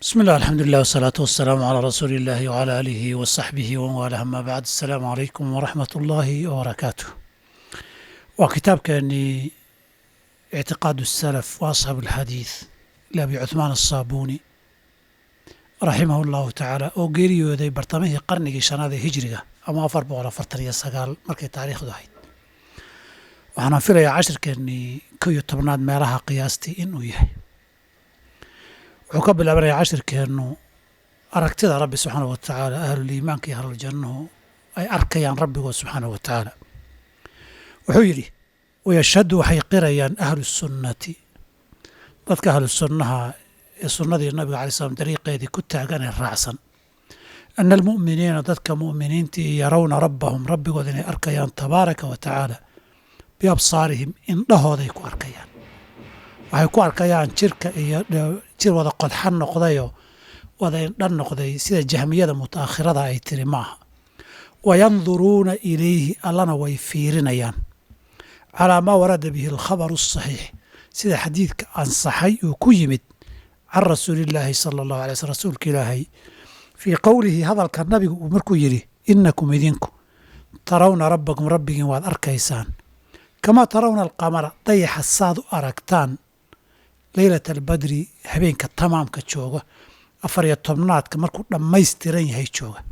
بسم الله الحمد لله والصلاة والسلام على رسول الله وعلى آله وصحبه ومن والاه أما بعد السلام عليكم ورحمة الله وبركاته وكتاب كان اعتقاد السلف وأصحاب الحديث لأبي عثمان الصابوني رحمه الله تعالى oo geeriyooday bartamihii qarnigii shanaad ee hijriga ama afar boqol afartan iyo sagaal markay taariikhdu ahayd waxaana filayaa cashirkeennii kow iyo tobnaad meelaha qiyaastii inuu yahay wuxuu ka bilaabanayaa cashirkeennu aragtida rabbi subxaana wa tacaala ahluliimaanka iyo ahluljannuhu ay arkayaan rabbigood subxaana wa tacaala wuxuu yidhi wayashhadu waxay qirayaan ahlu sunnati dadka ahlu sunnaha ee sunnadii nabiga alai slam dariiqeedii ku taagan ee raacsan ana almu'miniina dadka mu'miniintii yarawna rabbahum rabbigood inay arkayaan tabaaraka wa tacaala biabsaarihim indhahooday ku arkayaan waxay ku arkayaan jirka iyo jir wada qodxan noqdayoo wada indha noqday sida jahmiyada mutaakhirada ay tiri maaha wayanduruuna ilayhi allana way fiirinayaan calaa maa warada bihi alkhabaru asaxiix sida xadiidka ansaxay uu ku yimid can rasuulillaahi sala allahu alay slm rasuulka ilaahay fii qowlihi hadalka nabigu uu markuu yidhi innakum idinku tarawna rabbakum rabbigiin waad arkaysaan kamaa tarawna alqamara dayaxa saad u aragtaan leylata albadri habeenka tamaamka jooga afar iyo tobnaadka markuu dhammaystiran yahay jooga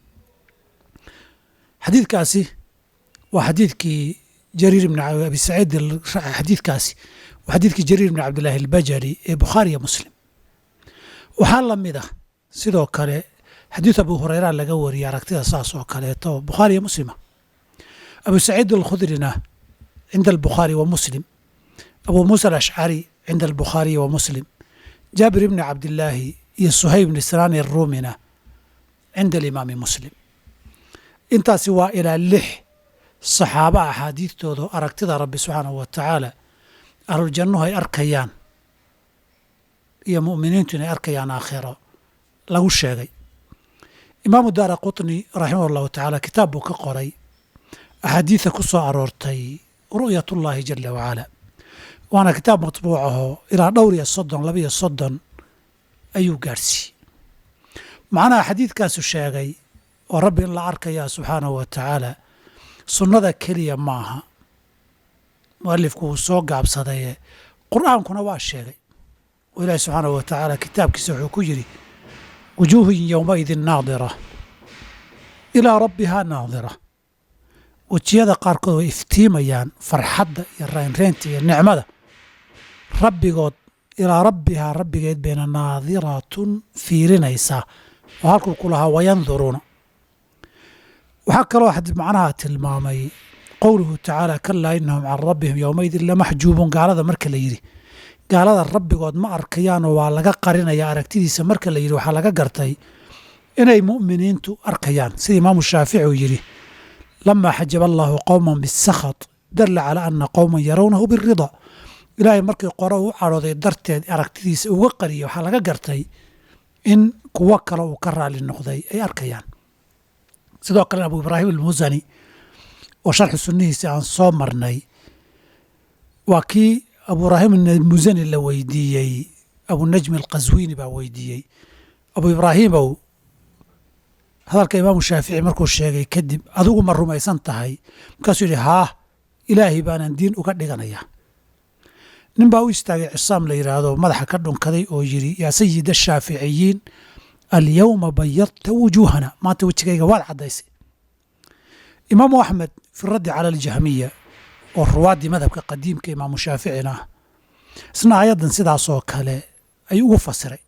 xadiidkaasi waa xadiidkii jariir ibn abi saciid xadiidkaasi waa xadiidkii jariir ibn cabdillaahi albajali ee bukhaariya muslim waxaa la mid ah sidoo kale xadiid abu hureyra laga wariyay aragtida saas oo kaleeto bukhaariya muslima abu saciid alkhudrina cinda albukhaari wa muslim abu muusa alashcari cinda albukhaariyi wa muslim jaabir ibni cabdillaahi iyo suhayb bni sinaani arumina cinda alimaami muslim intaasi waa ilaa lix saxaaba axaadiidtooda aragtida rabbi subxaanahu wa tacaala ahluljannuhu ay arkayaan iyo mu'miniintu inay arkayaan aakhiro lagu sheegay imaamu daara qutni raximah allahu tacaala kitaab buu ka qoray axaadiida ku soo aroortay ru'yatullaahi jala wacala waana kitaab matbuuc ahoo ilaa dhowr iyo soddon laba iyo soddon ayuu gaadhsiiyey macnaha xadiidkaasu sheegay oo rabbi in la arkayaa subxaanahu wa tacaala sunnada keliya maaha mualifku wuu soo gaabsadaye qur'aankuna waa sheegay oo ilaahi subxaanahu wa tacaala kitaabkiisa wuxuu ku yidhi wujuuhun yowmaidin naadira ilaa rabbihaa naadira wejiyada qaarkood way iftiimayaan farxadda iyo raynreynta iyo nicmada rabbigood ilaa rabbihaa rabbigeed bayna naadiratun fiirinaysaa oo halkuu ku lahaa wayanduruuna waxaa kaloo macnaha tilmaamay qowluhu tacaala kalaa inahum can rabbihim yowmaidin lamaxjuubuun gaalada marka la yidhi gaalada rabbigood ma arkayaanoo waa laga qarinaya aragtidiisa marka la yidhi waxaa laga gartay inay mu'miniintu arkayaan sida imaamu shaafici uu yidhi lamaa xajaba allaahu qowman bisakhat dalla calaa ana qowman yarawnahu birida ilaahay markii qore u cadhooday darteed aragtidiisa uga qariyay waxaa laga gartay in kuwo kale uu ka raali noqday ay arkayaan sidoo kalena abu ibraahim almusani oo sharxi sunnihiisi aan soo marnay waa kii abu ibraahim almusani la weydiiyey abunajmi alqaswiini baa weydiiyey abu ibraahiimow hadalka imaamu shaafici markuu sheegay kadib adigu ma rumaysan tahay markaasuu yidhi haah ilaahay baanan diin uga dhiganayaa nin baa u istaagay cisaam la yidhaahdo madaxa ka dhunkaday oo yidhi yaa sayida shaaficiyiin alyowma bayadta wujuuhana maanta wejigayga waad caddaysay imaamu axmed fi raddi cala aljahmiya oo ruwaaddii madhabka qadiimka imaamu shaaficina ah isna ayaddan sidaasoo kale ayuu ugu fasiray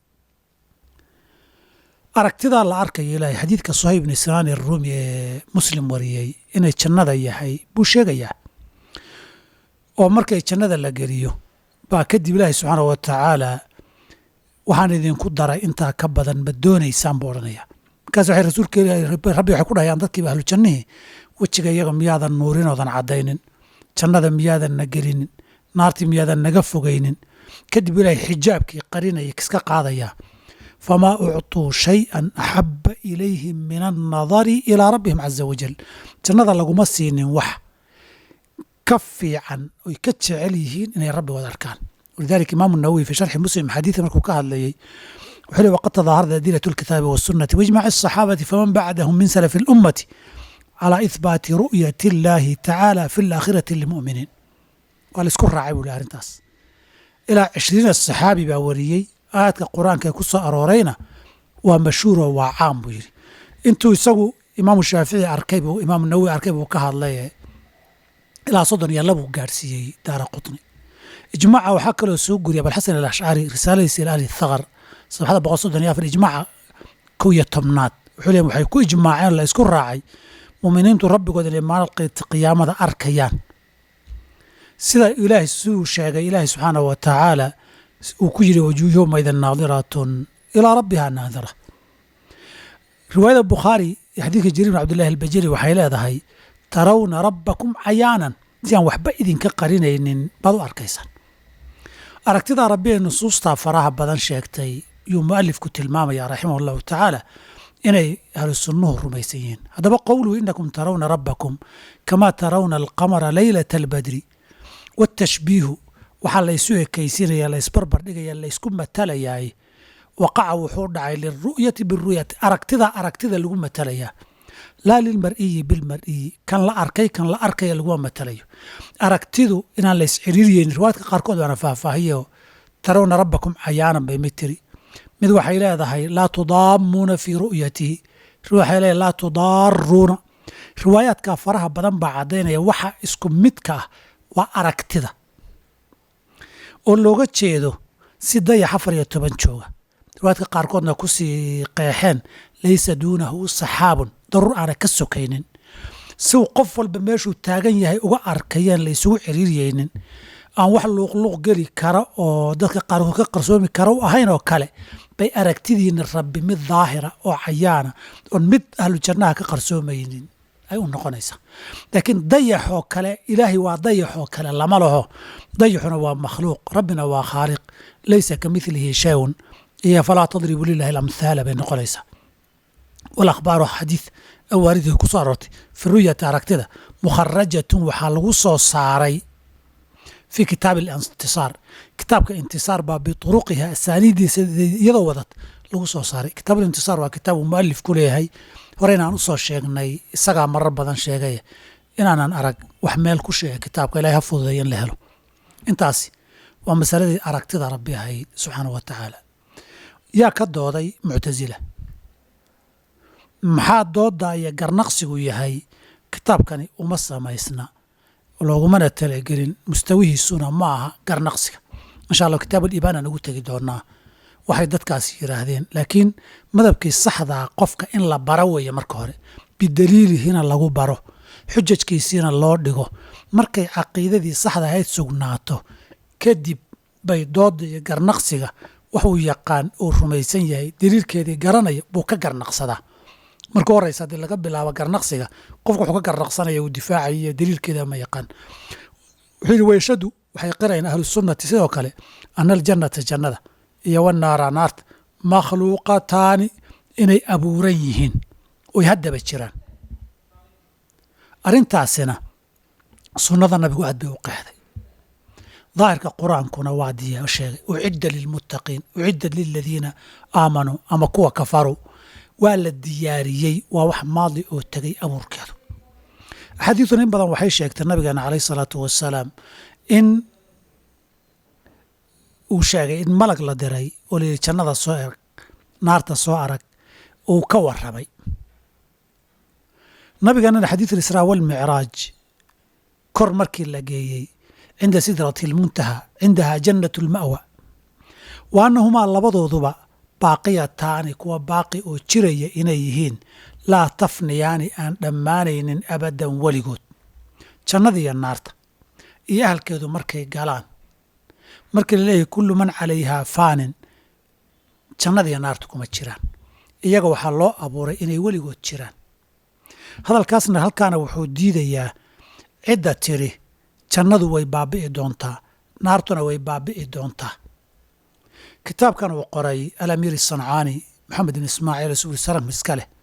aragtidaa la arkaya ilaahay xadiidka suhayb bni sinaani arumi ee muslim wariyey inay jannada yahay buu sheegayaa oo markay jannada la geliyo baa kadib ilaahay subxaanah wa tacaala waxaan idinku daray intaa ka badan ma doonaysaan buu odhanaya markaas waxay rasuulka rabbi waxay ku dhahayaan dadkiiba ahlu jannihii wejiga iyaga miyaadan nuurinoodan caddaynin jannada miyaadan na gelinin naartii miyaadan naga fogaynin kadib ilaahay xijaabkii qarinaya kiska qaadayaa famaa ucطuu shayئan axaba ilayhim min annadari ilaa rabbihim caza wajal jannada laguma siinin wax ka fiican oy ka jecel yihiin inay rabbigood arkaan walidalika imaamu nawowi fi sharxi muslim xadiida markuu ka hadlayey wuxuu leey waqad tadaaharada adilatu alkitaabi wasunati waijmaci asaxaabati faman bacdahum min salafi اlummati calى ihbaati ru'yati اllahi tacaala fi اlaakhirati lilmu'miniin waa la isku raacay buu le arrintaas ilaa cishriina saxaabi baa wariyey aayadka qur-aanka ee ku soo aroorayna waa mashhuuro waa caam buu yidhi intuu isagu imaamu shaafici arkay buu imaamu nawowi arkay buu ka hadlay ilaa soddon iyo labuu gaadhsiiyey daara qutni ijmaaca waxaa kaloo soo guriya abalxasan alashcari risaaladiisa ila ahli thaqar sabxada boqol soddon iyo afar ijmaaca kow iyo tobnaad wuxuu leeyahy waxay ku ijmaaceen la isku raacay muuminiintu rabbigood inay maalinta qiyaamada arkayaan sida ilaahay siduu sheegay ilaahay subxaanahu wa tacaala uu ku yidhi wajuu yowmaidin naadiratun ilaa rabbiha naadira riwaayada bukhaari ee xadiidka jariir bin cabdillahi albajali waxay leedahay tarawna rabbakum cayaanan si aan waxba idinka qarinaynin baad u arkaysaan aragtidaa rabbi ee nusuustaa faraha badan sheegtay yuu mu'alifku tilmaamaya raximah allahu tacaala inay ahlu sunnuhu rumaysan yihiin haddaba qowluhu inakum tarawna rabbakum kamaa tarawna alqamara leylata albadri watashbiihu waxaa laysu ekaysinaya laysbarbar dhigaya laysku matalayaay waqaca wuxuu dhacay lilru'yati biru'yati aragtida aragtida lagu matalayaa laa lilmar'iyi bilmar'iyi kan la arkay kan la arkaya laguma matalayo aragtidu inaan lays ciriiriyeynin riwaayadka qaarkood baana faahfaahiyo tarawna rabbakum cayaanan bay mid tiri mid waxay leedahay laa tudaamuuna fii ru'yatihi waxay leedahay laa tudaaruuna riwaayaadka faraha badan baa caddaynaya waxa isku midka ah waa aragtida oo looga jeedo si dayax afar iyo toban jooga riwaayadka qaarkoodna kusii qeexeen laysa duunahu saxaabun daruur aana ka sokaynin si uu qof walba meeshuu taagan yahay uga arkayeen la isugu ciriiryeynin aan wax luuqluuq geli kara oo dadka qaarkood ka qarsoomi kara u ahayn oo kale bay aragtidiina rabbi mid daahira oo cayaana oon mid ahlu jannaha ka qarsoomaynin ay u noqonaysaa laakiin dayaxoo kale ilaahay waa dayaxoo kale lama laho dayaxuna waa makhluuq rabbina waa khaaliq laysa ka milihi shayun iyo falaa tadribu lilahi alamthaala bay noqonaysaa walakhbaaru xadiid awaaridii ku soo aroortay fi ruyati aragtida mukharajatun waxaa lagu soo saaray fi kitaabi alintisaar kitaabka intisaar baa bituruqiha asaaniidiisa iyadoo wadad lagu soo saaray kitaab alintisaar waa kitaab uu mualif ku leeyahay hore inaan usoo sheegnay isagaa marar badan sheegaya inaanan arag wax meel ku sheega kitaabka ilahay ha fududeeya in la helo intaasi waa masaladii aragtida rabbi ahayd subxaana wa tacaala yaa ka dooday muctasila maxaa dooda iyo garnaqsigu yahay kitaabkani uma samaysna loogumana talagelin mustawihiisuna ma aha garnaqsiga insha allah kitaab aliibaan aan ugu tegi doonaa waxay dadkaasi yidhaahdeen laakiin madabkii saxdaa qofka in la baro weeye marka hore bidaliilihina lagu baro xujajkiisiina loo dhigo markay caqiidadii saxda ahayd sugnaato kadib bay dooda iyo garnaqsiga waxuu yaqaan uu rumaysan yahay daliilkeedii garanaya buu ka garnaqsadaa marka horeysa haddii laga bilaabo garnaqsiga qofka wuxuu ka garnaqsanaya uu difaacaya iyo daliilkeeda ma yaqaan wuxuu yidhi weyshadu waxay qirayaan ahlusunnati sidoo kale ana aljannata jannada iyo wanaara naarta makhluuqataani inay abuuran yihiin oy haddaba jiraan arrintaasina sunnada nabigu aad bay u qeexday daahirka qur-aankuna waa diya sheegay ucidda lilmuttaqiin ucidda liladiina aamanuu ama kuwa kafaruu waa la diyaariyey waa wax maadli oo tegay abuurkeedu axaadiidun in badan waxay sheegtay nabigeena caleyh isalaatu wasalaam in uu sheegay in malag la diray oo layidhi jannada soo erag naarta soo arag uu ka warramay nabigeenana xadiid alisraa walmicraaj kor markii la geeyey cinda sidrati almuntaha cindaha jannatu alma'wa wa annahumaa labadooduba baaqiyataani kuwa baaqi oo jiraya inay yihiin laa tafniyaani aan dhammaanaynin abadan weligood jannada iyo naarta iyo ahalkeedu markay galaan markii la leeyahay kullu man calayhaa faanin jannada iyo naarta kuma jiraan iyaga waxaa loo abuuray inay weligood jiraan hadalkaasna halkaana wuxuu diidayaa cidda tiri jannadu way baabi'i doontaa naartuna way baabi'i doontaa kitaabkan uu qoray alamiir sancaani maxamed bin ismaaciil suuri salam iska leh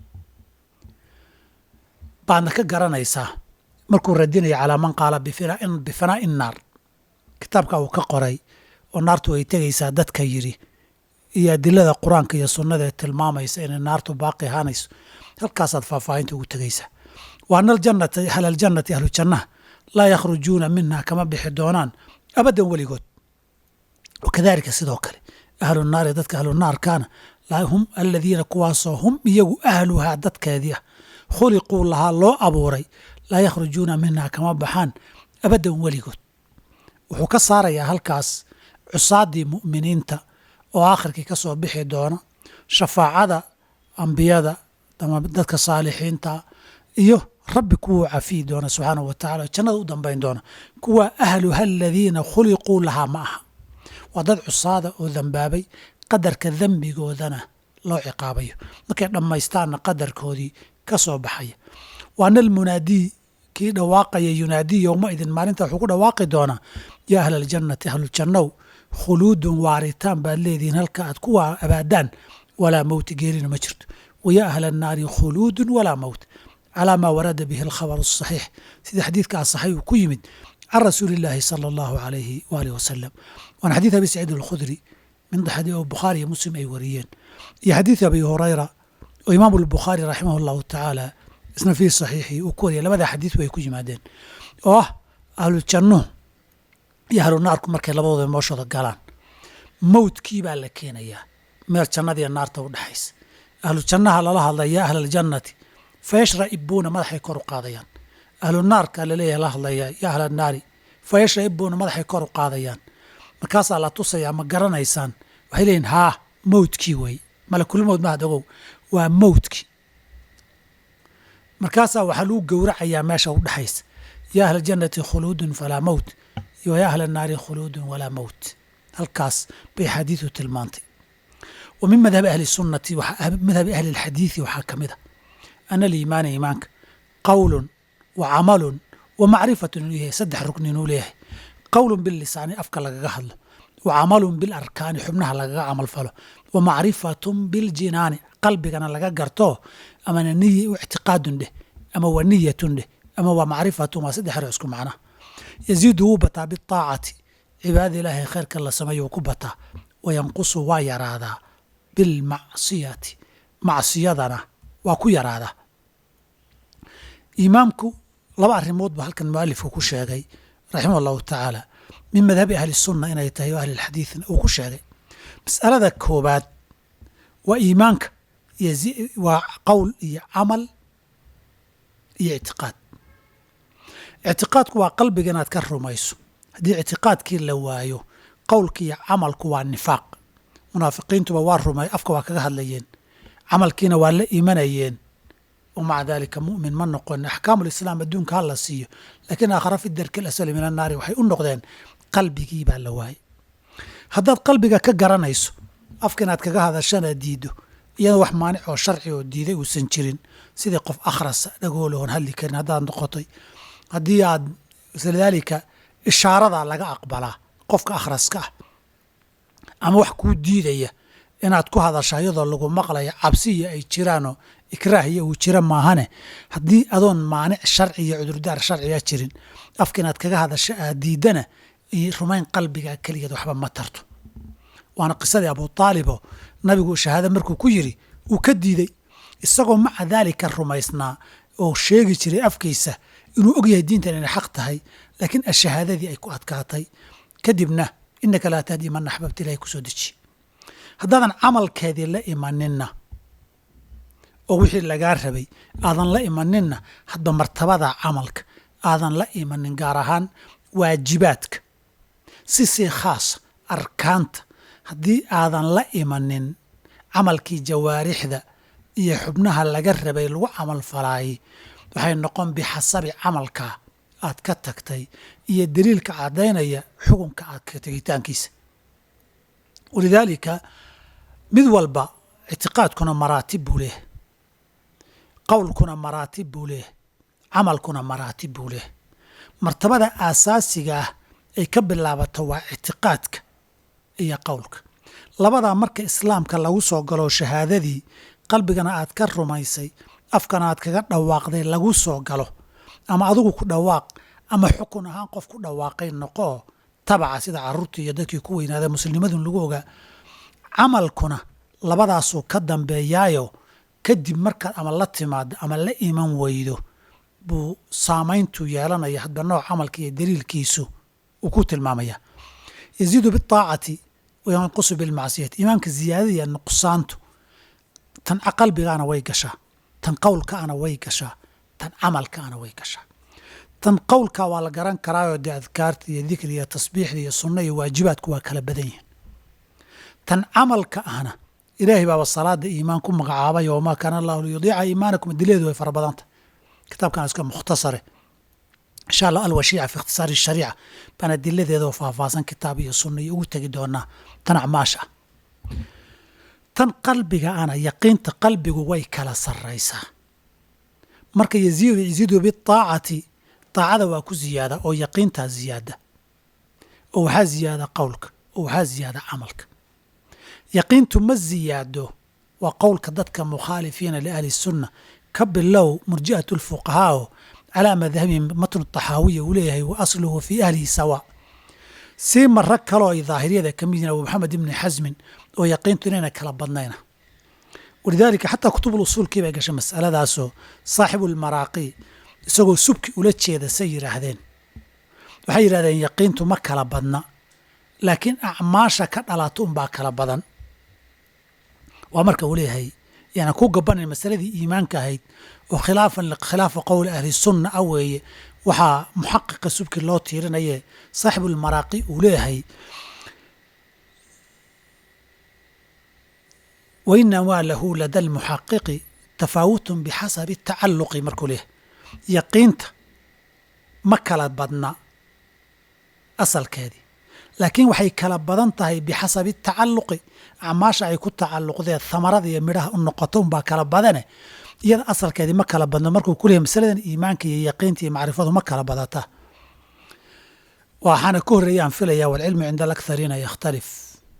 baadna ka garanaysaa markuu radinaya calaa man qaala bifanaa'i naar kitaabka uu ka qoray oo naartu ay tegaysaa dadka yidhi iyo adilada qur-aanka iyo sunnada ee tilmaamaysa inay naartu baaqi ahaanayso halkaasaad faahfaahinta ugu tegaysaa wa ana aljannata ahla aljannati ahlu jannaha laa yakhrujuuna minha kama bixi doonaan abadan weligood wakadalika sidoo kale ahlu naari dadka ahlu naarkaana hum aladiina kuwaasoo hum iyagu ahluhaa dadkeedii ah khuliquu lahaa loo abuuray laa yakhrujuuna minha kama baxaan abadan weligood wuxuu ka saarayaa halkaas cusaadii mu'miniinta oo aakhirkii ka soo bixi doona shafaacada ambiyada ama dadka saalixiinta iyo rabbi kuwuu cafiyi doona subxaanahu wa tacala oo jannada u dambayn doona kuwa ahluha aladiina khuliquu lahaa ma aha waa dad cusaada oo dambaabay qadarka dembigoodana loo ciqaabayo markay dhammaystaanna qadarkoodii ka soo baxaya waana almunaadii kii dhawaaqaya yunaadii yowma idin maalinta wuxuu ku dhawaaqi doonaa yaa ahla aljannati ahlujannow khuluudun waaritaan baad leedihiin halka aad ku abaadaan walaa mowti geerina ma jirto wayaa ahla annaari khuluudun walaa mowt calaa maa warada bihi alkhabaru asaxiix sida xadiidka asaxay uu ku yimid can rasuuli illaahi sala allahu alayhi waalihi wasalam waana xadiid abi saciid alkhudri min oo bukhaari iyo muslim ay wariyeen iyo xadiid abi hurayra oo imaamu albukhaari raximah allahu tacaala isna fii saxiixii uu ku wariyay labada xadiid way ku yimaadeen oo ah ahlu jannuhu iyo ahlu naarku markay labadooda mooshooda galaan mowdkii baa la keenayaa meel jannadiiyo naarta u dhexaysa ahlu jannaha lala hadlaya yaa ahla aljannati fayashra'ibuuna madaxay kor u qaadayaan ahlu naarka laleeyahay la hadlayaa yaa ahla naari fayashra'ibuuna madaxay kor u qaadayaan markaasaa la tusayaa ma garanaysaan waxay leeyihin haa mowdkii wey malakulmowd mahad ogow waa mowdkii markaasaa waxaa lagu gowracayaa meesha u dhexaysa yaa ahla jannati khuluudun falaa mowt iyo yaa ahla naari khuluudun walaa mowt halkaas bay xadiidu tilmaantay wa min madhabi ahli sunnati madhabi ahli alxadiidi waxaa ka mid a ana aliimaana iimaanka qowlun wa camalun wa macrifatun inuu yahay saddex rukni inuu leeyahay qowlun bilisaani afka lagaga hadlo wa camalun bilarkaani xubnaha lagaga camal falo wa macrifatun biljinaani qalbigana laga garto amana niy ictiqaadun dheh ama wa niyatun dheh ama waa macrifatun waa saddex hore isku macnaha yaziidu wuu bataa biaacati cibaadada ilaahay khayrka la sameeyo wuu ku bataa wa yanqusu waa yaraadaa bilmacsiyati macsiyadana waa ku yaraadaa imaamku laba arrimood buu halkan mualifku ku sheegay raximah allahu tacaala min madhabi ahli sunna inay tahay o ahli lxadiidna uu ku sheegay mas'alada koobaad waa iimaanka waa qowl iyo camal iyo ictiqaad ictiqaadku waa qalbiga inaad ka rumayso haddii ictiqaadkii la waayo qowlki iyo camalku waa nifaaq munaafiqiintuba waa rumay afka waa kaga hadlayeen camalkiina waa la imanayeen wmaca dalika mumin ma noqon axkaamu lislaam adduunka ha la siiyo laakiin aakhara fi darki alasali min annaari waxay u noqdeen qalbigii baa la waayey haddaad qalbiga ka garanayso afka inaad kaga hadashana diido iyadoo wax maanic oo sharci oo diiday uusan jirin sidii qof akhrasa dhagoolahoon hadli karin haddaad noqotay haddii aad lidaalika ishaaradaa laga aqbalaa qofka akhraska ah ama wax kuu diidaya inaad ku hadasha iyadoo lagu maqlayo cabsiya ay jiraanoo ikraahiya uu jira maahane haddii adoon maanic sharci iyo cudurdaar sharciga jirin afka inaad kaga hadasho aad diidana iyo rumayn qalbiga keligeed waxba ma tarto waana qisadii abu taalibo nabigu shahaado markuu ku yiri uu ka diiday isagoo maca daalika rumaysnaa oo sheegi jiray afkiisa inuu ogyahay diintan inay xaq tahay laakiin ashahaadadii ay ku adkaatay kadibna inaka laa tahdi man axbabta ilahay kusoo deji haddaadan camalkeedii la imaninna oo wixii lagaa rabay aadan la imaninna hadba martabada camalka aadan la imanin gaar ahaan waajibaadka si sii khaasa arkaanta haddii aadan la imanin camalkii jawaarixda iyo xubnaha laga rabay lagu camal falaayay waxay noqon bixasabi camalkaa aad ka tagtay iyo daliilka caddaynaya xukunka aad ka tegitaankiisa walidaalika mid walba ictiqaadkuna maraatib buu leehay qowlkuna maraatib buu leehay camalkuna maraatib buu leehay martabada aasaasiga ah ay ka bilaabato waa ictiqaadka iyo qowlka labadaa marka islaamka lagu soo galo shahaadadii qalbigana aad ka rumaysay afkana aad kaga dhawaaqday lagu soo galo ama adigu ku dhawaaq ama xukun ahaan qof ku dhawaaqay noqoo tabaca sida caruurtii iyo dadkii ku weynaaday muslimadun lagu ogaa camalkuna labadaasuu ka dambeeyaayo kadib markaad ama la timaado ama la iman weydo buu saamayntu yeelanaya hadba nooc camalka iyo daliilkiisu uu ku tilmaamaya yaziidu biaacati wayanqusu bilmacsiyati iimaanka ziyaadada iyo nuqsaantu tan qalbigaana way gashaa tan qowlkaana way gashaa tan camalkaana way gashaa tan qowlka waa la garan karaayoo dee adkaarta iyo dikri iyo tasbiixda iyo sunna iyo waajibaadku waa kala badan yihin tan camalka ahna ilaahay baaba salaada iimaan ku magacaabay oo maa kaana allahu liyudiica iimaanakum adileedu way fara badanta kitaabkan iska mukhtasare insha allah alwashiica fi ikhtisaari shariica baan adiladeedoo faahfaahsan kitaab iyo sunna iyo ugu tegi doonaa tan acmaasha tan qalbiga ana yaqiinta qalbigu way kala sarraysaa marka yaziidu yaziidu biaacati daacada waa ku ziyaada oo yaqiintaa ziyaada oo waxaa ziyaada qowlka oo waxaa ziyaada camalka yaqiintu ma ziyaado waa qowlka dadka mukhaalifiina liahli sunna ka bilow murji'at lfuqahaa oo calaa madhabihim matnu taxaawiya uu leeyahay wa asluhu fii ahlihi sawa sii maro kaloo ay daahiriyada ka mid yihin abu maxamed ibni xasmin oo yaqiintu inayna kala badnayna walidaalika xataa kutubul usuulkii bay gashay masaladaasoo saaxibu lmaraaqi isagoo subki ula jeeda say yidhaahdeen waxay yidhahdeen yaqiintu ma kala badna laakiin acmaasha ka dhalato unbaa kala badan waa marka uu leeyahay yaana ku gabanan masaladii iimaanka ahayd oo khilaafan khilaafa qowli ahli sunna a weeye waxaa muxaqiqa subki loo tiirinaye saaxibulmaraaqi uu leeyahay wainamaa lahu lada lmuxaqiqi tafaawutun bixasabi tacalluqi markuu leeyahay yaqiinta ma kala badna asalkeedii laakiin waxay kala badan tahay bixasabi tacalluqi acmaasha ay ku tacalluqdeen hamarada iyo midhaha u noqoto unbaa kala badane iyada asalkeedii ma kala badno markuu ku leeyahy masaladan iimaanka iyo yaqiinta iyo macrifadu ma kala badata waxaana ka horreeyaan filaya walcilmu cinda alakhariina yakhtalif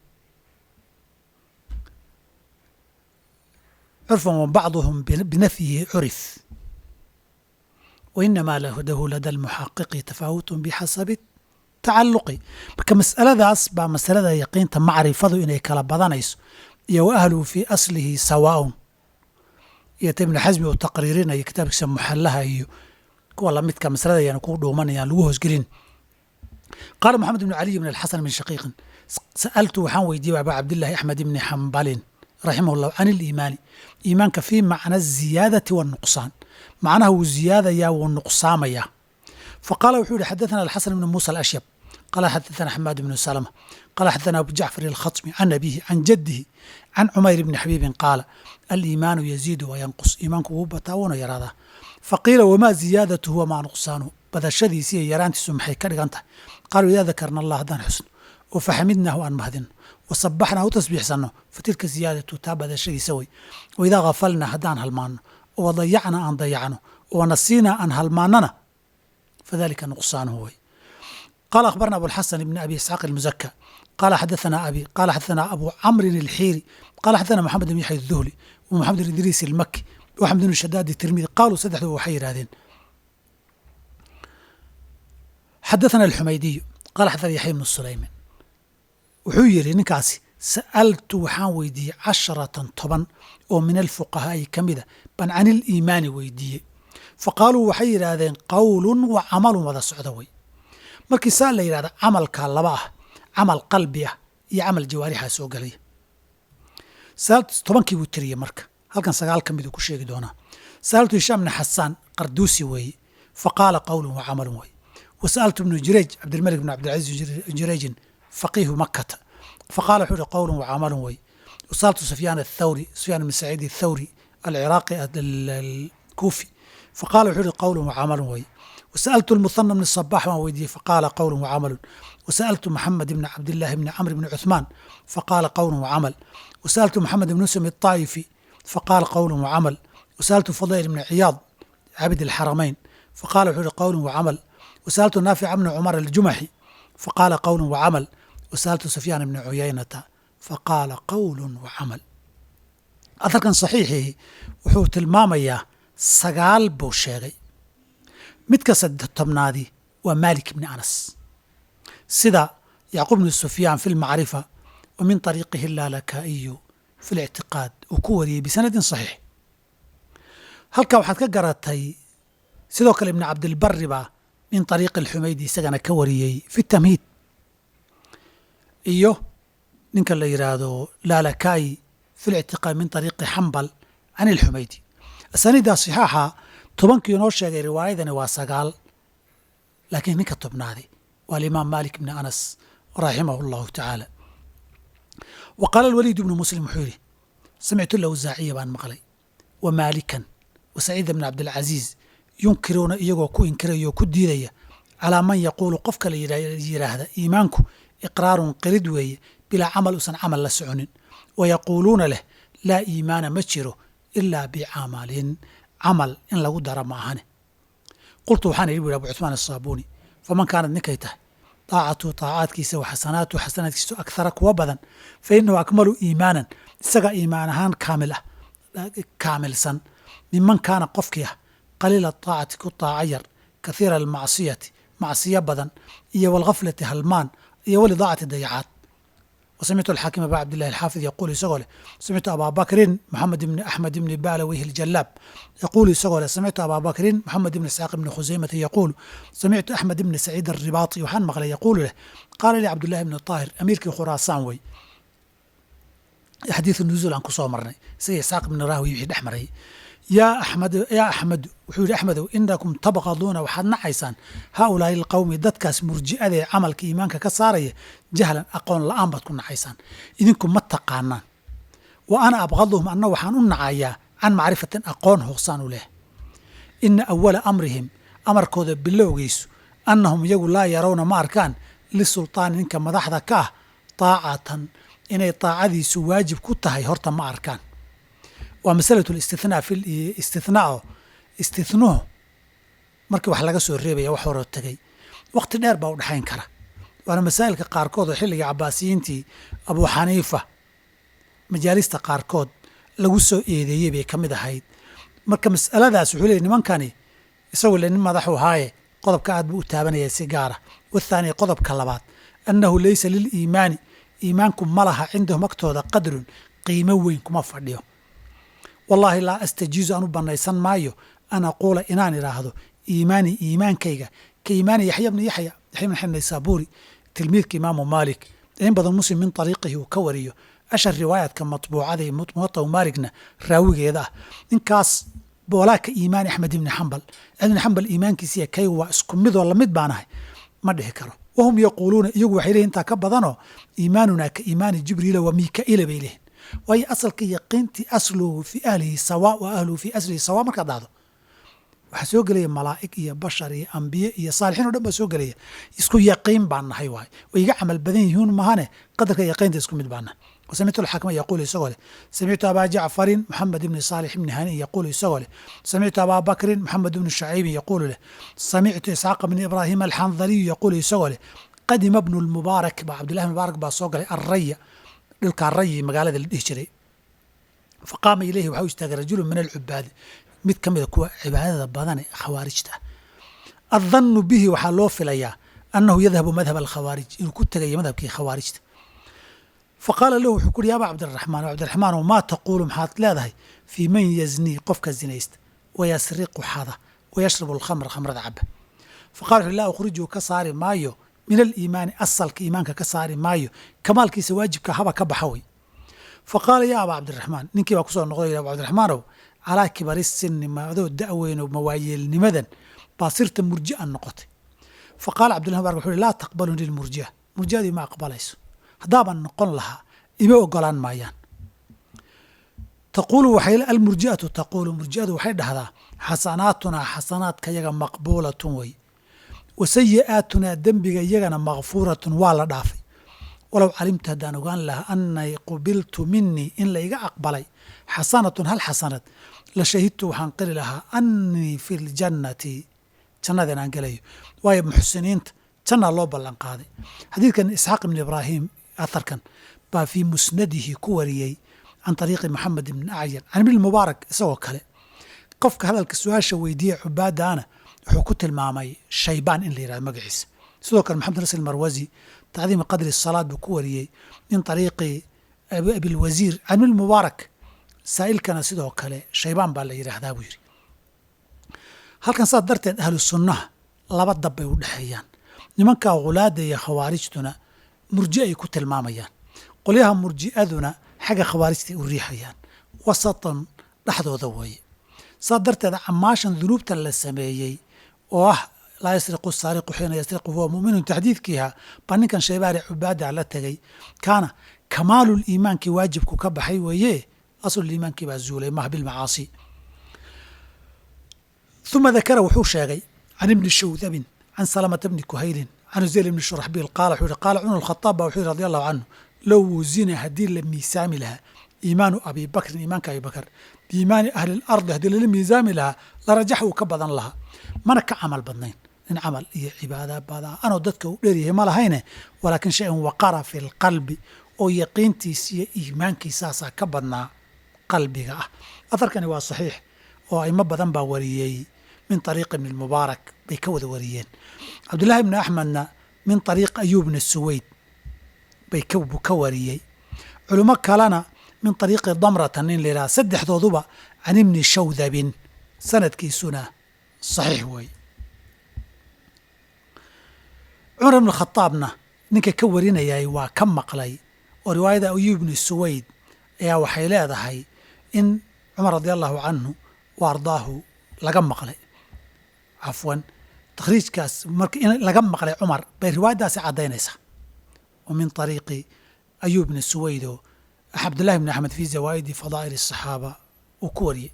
curfan wa bacduhum binafyihi curif wainamaa lahu lada lmuxaqiqi tafaawutun bixasabi tacaluqi marka masaladaas baa masalada yaqiinta macrifadu inay kala badanayso iyo wa ahluhu fii aslihi sawaaun iyo ta ibnu xasmi uu taqriirinayo kitaabkiisa muxallaha iyo kuwa lamidka masalada ayaan ku dhuumanayaan lagu hoosgelin qaala moxamed ibnu caliy bn alxasan bn shaqiiqin sa'altu waxaan weydiiyey aba cabdillahi axmed ibni xambalin raximah llah can iliimaani iimaanka fii macna aziyaadati wanuqsaan macnaha wuu ziyaadayaa wuu nuqsaamayaa faqaala wuxuu yihi xadaثana alxasan ibn muusa alashyab qala xadaثana xamaad ibnu salma qala xadaثana abu jacfar alkhaطmi can abihi can jadihi can cumayr bni xabiibin qaala aliimaanu yaziidu wayanqus iimaanku wuu bataa wuuna yaraadaa faqiila wamaa ziyaadatuhu wamaa nuqsaanuhu badashadiisi iyo yaraantiisu maxay ka dhigan tahay qaaluu idaa dakarna allah haddaan xusno oo faxamidnaahu aan mahadino wasabaxnaa u tasbiixsanno fatilka ziyaadatu taa badashadiisa wey waidaa hafalnaa haddaan halmaanno oo wadayacna aan dayacno oo nasiinaa aan halmaannana fadalika nuqsaanuhu wey qaala akhbarna abulxasan ibni abi isxaaq almuzaka qaala xadaثana abi qaala xadaثana abu camrin alxiiri qaala xadaثana moxamed ibn yaxya الduhli wa moxamed ibn idriis almaki wa axmed ibn shadaad tirmidi qaaluu saddexdu waxay yidhahdeen xadaثana alxumaydiyu qaala xadaثana yaxya ibnu sulayman wuxuu yidhi ninkaasi sa'altu waxaan weydiiyey casharatan toban oo min alfuqahaa'i ka mida ban can iliimaani weydiiyey faqaaluu waxay yidhaahdeen qowlun wa camalun wada socda wey markii saa la yidhahda camalkaa laba ah camal qalbi ah iyo camal jawaarixaa soo gelaya tobankii buu tiriyey marka halkan sagaal ka miduu ku sheegi doonaa sa'altu hishaam bni xasaan qarduusi weeye faqaala qowlun wa camalun wey wa sa'altu ibnu jureej cabdilmalik bn cabdilcaziiz jureejin faqiihu makata faqala wuxuu ihi qowlun wa camalun wey wasaaltu sufyaan athawri sufyaan ibn saciid athawri alciraaqi alkuufi faqala wuxuu ihi qowlun wa camalun wey wasa'altu lmuhana bni sabax waan weydiiyey faqaala qowlun wa camalun wasa'altu maxamed ibni cabdillahi bni camr bni cuثmaan faqaala qowlun wa camal wasa'altu maxamed ibn usam الطaa'ifi faqaala qowlun wa camal wasa'altu fadayl ibni ciyaad cabid alxaramayn faqala wuxuu ihi qowlun wa camal wasa'altu naafica bni cumar aljumaxi faqaala qowlun wa camal wasa'altu sufyaan ibni cuyaynata faqaala qowlun wa camal aharkan saxiixii wuxuu tilmaamayaa sagaal buu sheegay midka saddex tobnaadii waa maalik ibni anas sida yacquub bni sufyaan fi lmacrifa wa min طariiqihi laalakaa'iyu fi اlictiqaad uu ku wariyey bisanadin صaxiix halkaa waxaad ka garatay sidoo kale ibn cabdilbari baa min طariiqi اlxumaydi isagana ka wariyey fi tamhiid iyo ninka la yidhaahdo laalakaayi fi lictiqaad min طariiqi xambal can اlxumaydi asaniiddaa صixaaxa tobankii inoo sheegay riwaayadani waa sagaal laakiin ninka tobnaaday waa alimaam malik bni anas raximahu اllahu tacaala wa qaala alwaliid ibnu muslim wuxuu yidhi samictu lawsaaciya baan maqlay wa maalikan wa saciida bni cabdilcaziiz yunkiruuna iyagoo ku inkiraya oo ku diidaya calaa man yaquulu qofka la yidhaahda iimaanku iqraarun qirid weeye bilaa camal usan camal la soconin wa yaquuluuna leh laa iimaana ma jiro ilaa bicamalin camal in lagu dara ma ahane qultu waxaan idhi bu abu cuثmaan الsaabuuni faman kaanad ninkay tahay طaacatu طaacaadkiisa wa xasanaatu xasanaadkiisu akhara kuwa badan fa inahu akmalu iimaanan isaga iimaan ahaan kaamil ah kaamilsan miman kaana qofkii ah qaliila طaacati ku طaaca yar kahiira almacsiyati macsiyo badan iyo wاlghaflati halmaan iyo walidaacati dayacaad وسمعت الحاكم أبا عبد الله الحافظ يقول يسقول سمعت أبا بكر محمد بن أحمد بن بالويه الجلاب يقول يسقول سمعت أبا بكر محمد بن إسحاق بن خزيمة يقول سمعت أحمد بن سعيد الرباطي وحن مغلى يقول له قال لي عبد الله بن الطاهر أمير خراسان وي حديث النزول عن كسو مرني سي إسحاق بن راهوي يحيد أحمري يا أحمد يا أحمد وحول أحمد إنكم تبغضون وحد نعيسان هؤلاء القوم دتكاس مرجئة عملك إيمانك كسارية جهلا أقول الآن بتكون نعيسان إذنكم ما تقانان وأنا أبغضهم أنه وحان نعايا عن معرفة أقون هغسان له إن أول أمرهم أمر كود باللوغيس أنهم يقول لا يرون ما أركان للسلطان إنك مدحذا كاه طاعة إني طاعة واجب كتهي هرتا ما أركان waa masalatu listithnaa fi istithnaa istithnuhu markii wax laga soo reebaya wax horoo tegey waqti dheer baa u dhexayn kara waana masaa'ilka qaarkood oo xilliga cabaasiyiintii abuu xaniifa majaalista qaarkood lagu soo eedeeyey bay ka mid ahayd marka mas'aladaas wuxuu leeyay nimankani isagoo le nin madaxu haaye qodobka aad buu u taabanaya si gaara wathaani qodobka labaad annahu laysa liliimaani iimaanku ma laha cindahum agtooda qadrun qiimo weyn kuma fadhiyo wallaahi laa astajiizu aan u bannaysan maayo an aquula inaan idhaahdo iimaani iimaankayga ka iimaani yaxya bni yaxya yaxya bn xayn naysaabuuri tilmiidka imaamu maalik in badan muslim min ariiqihi uu ka wariyo ashar riwaayaadka matbuucada ee muwata maaligna raawigeeda ah ninkaas boolaa ka iimaani axmed ibni xambal axmed ibni xambal iimaankiisiiya kaygu waa isku midoo lamid baanahay ma dhihi karo wahum yaquuluuna iyagu waxay leeyihin intaa ka badanoo iimaanunaa ka iimaani jibriila wa miika'iila bay leeyihin waayo asalka yaqiintii asluhu fi ahlihi sawa wa ahluhu fi aslihi sawa markaad dhahdo waxaa soo gelaya malaa'ig iyo bashar iyo ambiye iyo saalixiin o dhan baa soo gelaya isku yaqiin baan nahay waaye way iga camal badan yihiin mahane qadarka yaqiinta isku mid baan nahay وسمعت الحاكم يقول يسوله سمعت أبا جعفر محمد بن صالح بن هاني يقول يسوله سمعت أبا بكر محمد بن الشعيب يقول له سمعت إسحاق بن إبراهيم الحنظلي يقول يسوله قدم ابن المبارك عبد الله المبارك باسوق الرية dhulkaa rayi magaalada la dhihi jiray fa qaama ilayhi waxaa u istaagay rajulu min alcubaadi mid ka mida kuwa cibaadada badan ee khawaarijta ah addannu bihi waxaa loo filayaa annahu yadhabu madhab alkhawaarij inuu ku tegayo madhabkii khawaarijta fa qaala lahu wuxuu ku uhi yaaba cabdiraxmaan cabdiraxmaanow maa taquulu maxaad leedahay fii man yaznii qofka zinaysta wayasriqu xada wayashrabu alkhamra khamrada caba fa qala wuxu laa ukhrijuu ka saari maayo min aliimaani asalka iimaanka ka saari maayo kamaalkiisa waajibka haba ka baxa wey fa qaala yaa abaa cabdiraxmaan ninkii baa kusoo noqday abu cabdiraxmaanow calaa kibari sinni maadoo da'weyno mawaayeelnimadan baa sirta murji'an noqotay fa qaala cabdillah bark wuxu uhi laa taqbaluni lmurji'a murji'adii ma aqbalayso haddaaban noqon lahaa ima ogolaan maayaan taquulu waxay almurji'atu taquulu murji'adu waxay dhahdaa xasanaatunaa xasanaadka yaga maqbuulatun wey wa sayi'aatunaa dembiga iyagana makfuuratun waa la dhaafay walow calimtu haddaan ogaan lahaa annay qubiltu minii in la iga aqbalay xasanatun hal xasanad la shahidtu waxaan qiri lahaa annii fi ljannati jannada inaan gelayo waayo muxsiniinta jannaa loo ballan qaaday xadiidkan isxaaq ibn ibraahim atharkan baa fii musnadihi ku wariyey can ariiqi moxamed ibni acyan can ibni mubaarak isagoo kale qofka hadalka su-aasha weydiiya cubaadaana wuxuu ku tilmaamay shaybaan in la yihahdo magaciisa sidoo kale maxamed nasr marwasi tacdiimi qadri salaad buu ku wariyey min ariiqi abilwasiir can ilmubaarak saa'ilkana sidoo kale shaybaan baa la yidhaahdaa buu yidhi halkan saas darteed ahlu sunnaha laba dab bay u dhexeeyaan nimankaa khulaada iyo khawaarijtuna murji ay ku tilmaamayaan qolyaha murji'aduna xagga khawaarijtay u riixayaan wasatan dhexdooda weeye saas darteed camaashan dunuubta la sameeyey oo ah laa yasriqu saariqu xiina yasriqu huwa muminun taxdiidkiiha baa ninkan shaybaari cubaada la tegay kaana kamaalul iimaankii waajibku ka baxay weeye aslul iimaankii baa zuulay maha bilmacaasi uma dakara wuxuu sheegay can ibni shawdabin can salamata bni kuhaylin can uzeyl ibni shuraxbiil qaala wuxuu yihi qaala cumar alkhataab ba wuxuu yihi radi allahu canhu low wusina haddii la miisaami lahaa iimaanu abi bakrin iimaanka abi bakr biimaani ahli lardi haddii lala miisaami lahaa larajax uu ka badan lahaa mana ka camal badnayn nin camal iyo cibaada badaa anoo dadka u dheeryahay ma lahayne walaakin shay-an waqara fi lqalbi oo yaqiintiis iyo iimaankiisaasaa ka badnaa qalbiga ah aharkani waa saxiix oo aimo badan baa wariyey min ariiq ibni mubaarak bay ka wada wariyeen cabdullahi ibni axmedna min ariiq ayuubna suweyd bay ka wariyey culimo kalena min ariiqi damrata nin la yidhaha saddexdooduba can ibni shawdabin sanadkiisuna saxiix weeye cumar ibn khataabna ninka ka warinayay waa ka maqlay oo riwaayada ayuub ibni suweyd ayaa waxay leedahay in cumar radi allahu canhu wa ardaahu laga maqlay cafwan takhriijkaas marka in laga maqlay cumar bay riwaayaddaasi caddaynaysaa wa min ariiqi ayuub bni suweydo cabdullahi bni axmed fi zawaa'idi fadaa'il الصaxaaba uu ku wariyey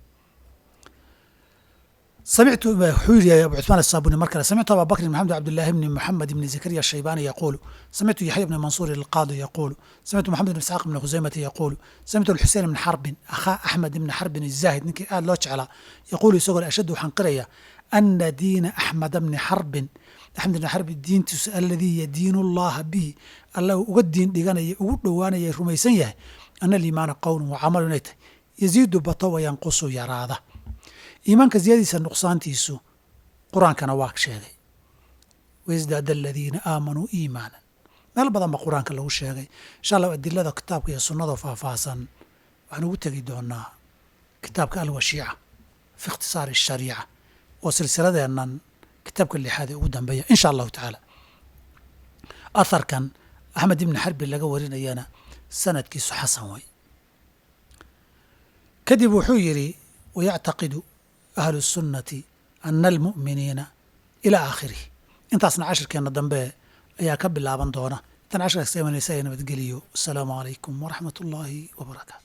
samictu wuxuu yidhi abu cusmaan asaabuni mar kale samictu aba bakrin maxamed cabdillahi bni moxamed bni zakariya ashaybani yaquulu samictu yaxya bni mansuur alqaadi yaquulu samictu moxamed bn isxaaq bni khusaymata yaquulu samictu alxusein bni xarbin akhaa axmed ibni xarbin الzaahid ninkii aad loo jeclaa yaquulu isagoo ashaddu waxaan qiraya ana diina axmeda bni xarbin axmed ibni xarbin diintiisu aladii yadiinu llaha bihi alla uu uga diin dhiganaya ugu dhowaanaya rumaysan yahay ana aliimaana qowlun wa camalu inay tahay yaziidu bato wa yanqusu yaraada iimaanka ziyadiisa nuqsaantiisu qur-aankana waa sheegay waisdaada aladiina aamanuu iimaanan meel badan ba qur-aanka lagu sheegay insha allah adilada kitaabka iyo sunnada faahfaahsan waxaan ugu tegi doonaa kitaabka alwashiica fi ikhtisaari ashariica oo silsiladeennan kitaabka lixaad ee ugu dambeeya insha allahu tacaala aharkan axmed ibni xarbi laga warinayana sanadkiisu xasan way kadib wuxuu yidhi wayactaqidu ahlu الsunnati ana almu'miniina ilaa aakhirih intaasna cashirkeenna dambe ayaa ka bilaaban doona intaan cashirkaas ka imanaysa ee nabadgeliyo asalaamu calaykum waraxmat ullaahi wabarakaatu